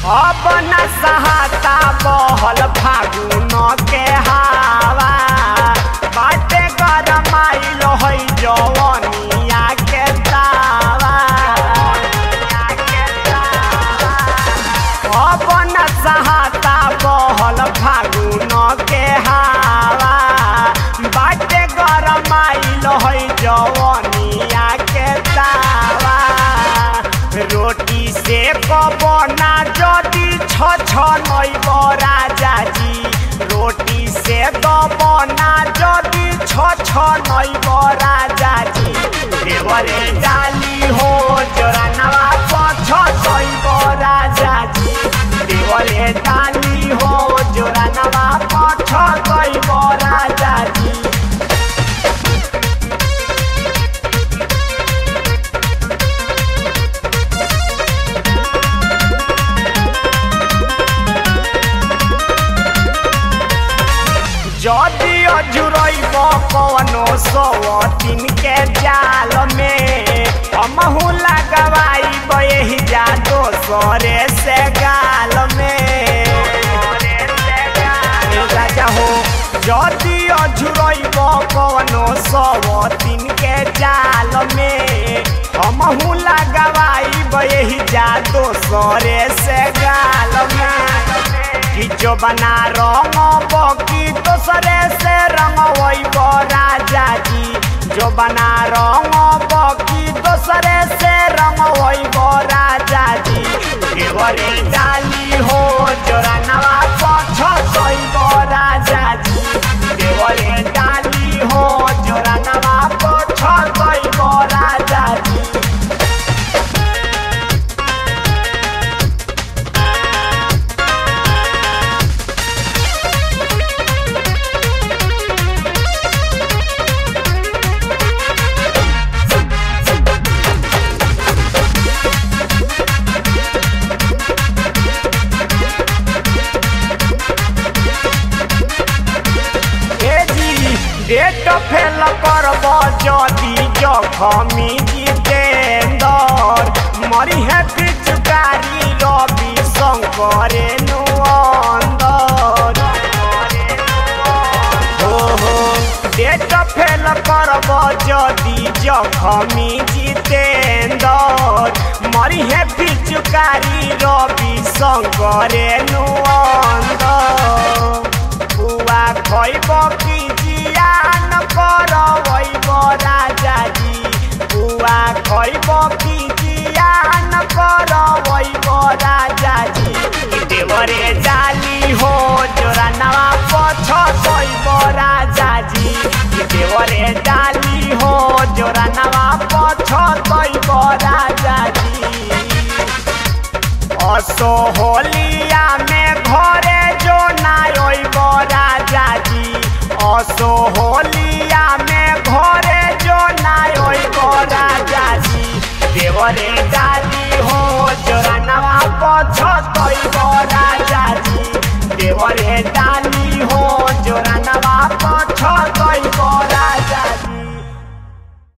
अब न सहाता बहल फागुन के हावा बाटे गरमाइल है जवनिया के तावा अब न सहाता बहल फागुन के हावा बाटे गरमाइल है जवनिया के तावा रोटी से कबना जदि छ छ नैब राजाजी रोटी से कबना जदि छ छ नैब राजाजी देवरे डाली हो जोरानवा पछ सैब राजाजी देवरे डाली हो जोरानवा पछ सैब राजाजी जदि अजुरैब कवनो सवतिन के जाल में हमहू लगवाइब एही जा दोसरे से गाल में ए राजा हो जदि अजुरैब कवनो सवतिन के जाल में हमहू लगवाइब एही जा दोसरे से गाल में कि जो बना रंग बकी दोसरे से रंग वैब राजा जी जो बना रंग बकी दोसरे से रंग वैब राजा जी केवरे डाली हो जोरा नवा पछ सैब राजा जी केवरे डाली हो जोरा नवा पछ सैब राजा जी ए जी डेट फेल करब जदि जखमी जितेंदर मरी है पिचकारी रवि शंकरे नुअंदर हो हो डेट फेल करब जदि जखमी जितेंदर मरी है पिचकारी रवि शंकरे नुअंदर बुआ खैब कि जियान करब राजाजी बुआ खैब कि जियान करब राजाजी देवरे डाली हो जोरा नवा पछ सैब राजाजी देवरे डाली हो जोरा नवा पछ सैब राजाजी असो होलिया में घरे जो ना रोइब राजाजी असो होलिया में घरे जो ना रोइब राजाजी देवरे डाली हो जोरा नवा पछ